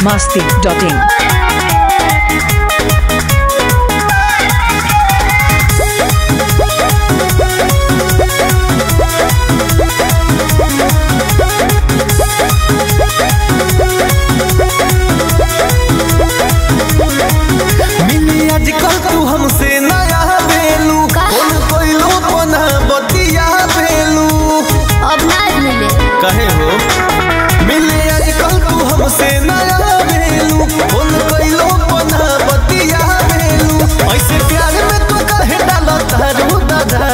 masti.in. मिली आजकल तू हमसे नया बेलू कौन कोइलो बना बतिया बेलू अब ना मिले कहे हो मिली आजकल तू हमसे नया बेलू कौन कोइलो बना बतिया बेलू ऐसे प्यार में तो कहे डालो तारू दादा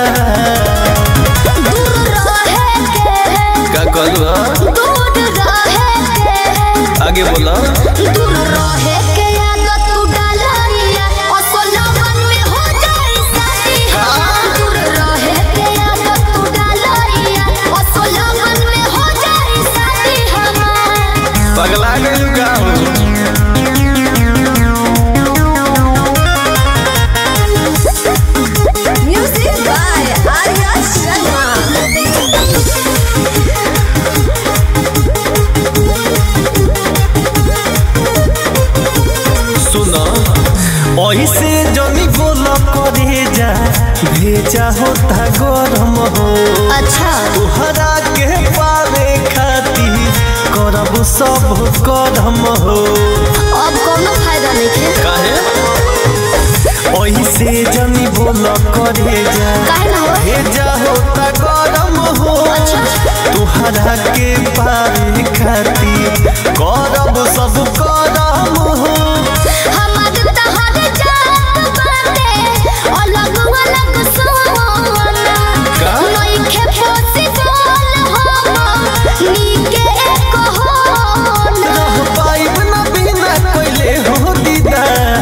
दूर रहे के का कहलू दूर रहे के आगे बोला दूर रहे के आदत तू डालिया असलवन में हो जाए साथी दूर रहे के आदत तू डालिया असलवन में हो जाए साथी हमार पगला गइलू का हो म्यूजिक बाय आर्या शर्मा सुनो ऐसे जनी बोला करे जा भेजा होता गरम हो अच्छा तुहरा के पावे खातिर करब सब करम हो अब कोनो फायदा नहीं है काहे ऐसे जनी बोला करे जा काहे ना हो भेजा होता गरम हो अच्छा तुहरा के पावे खातिर करब सब करम हो हमार तहर जात बाटे अलग अलग सोना का? नइखे पॉसिबल हम नीके एक होना रह पाइब न बिना कोइले हो दीदा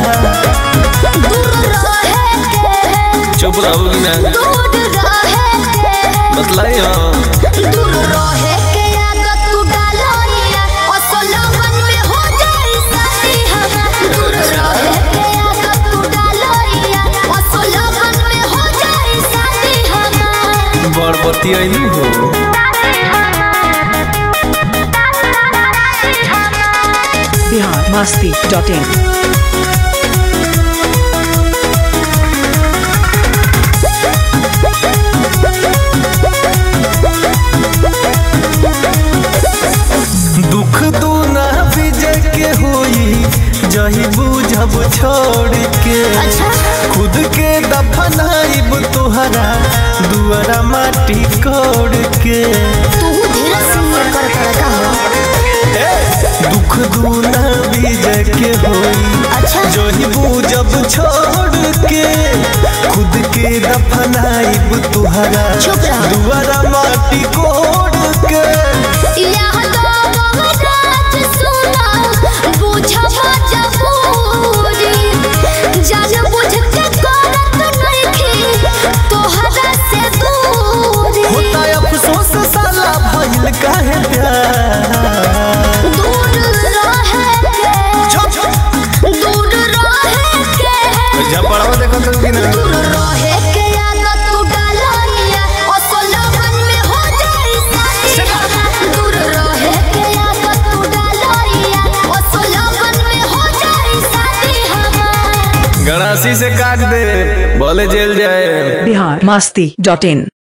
दूर रहे के चुप रहोगी ना दूर रहे के बतलाई हाँ दूर रहे के आदत तू डालिया असलवन में हो जाए साथी हम दूर रहे के आदत तू डालिया असलवन में हो जाए साथी हम बड़बती आइली हो Bihar masti.in. दुख दू ना विजय के होई जही बुझब छोड़ के अच्छा खुद के दफनाइब तोहरा दुआरा माटी कोड़ के तू धीरे से कर कर का हो दुख दू ना विजय के होई अच्छा जही बुझब छोड़ के खुद के दफनाइब तुहरा चुप रहो। दुआरा माटी कोड़ के यहाँ तो महाराज सुना बुझबा जबूरी जान बुझ के करत नइखे तोहरा से दूरी होता अफसोस साला भइल काहे प्यार दूर रहे के दूर रहे के झपड़वा देखो तो कि ना दूर रहे के आदत तू डालिया असलवन में हो जाए साथी दूर रहे के आदत तू डालिया असलवन में हो जाए साथी हमार गणासी से काट दे बोले जेल जाए Bihar masti.in.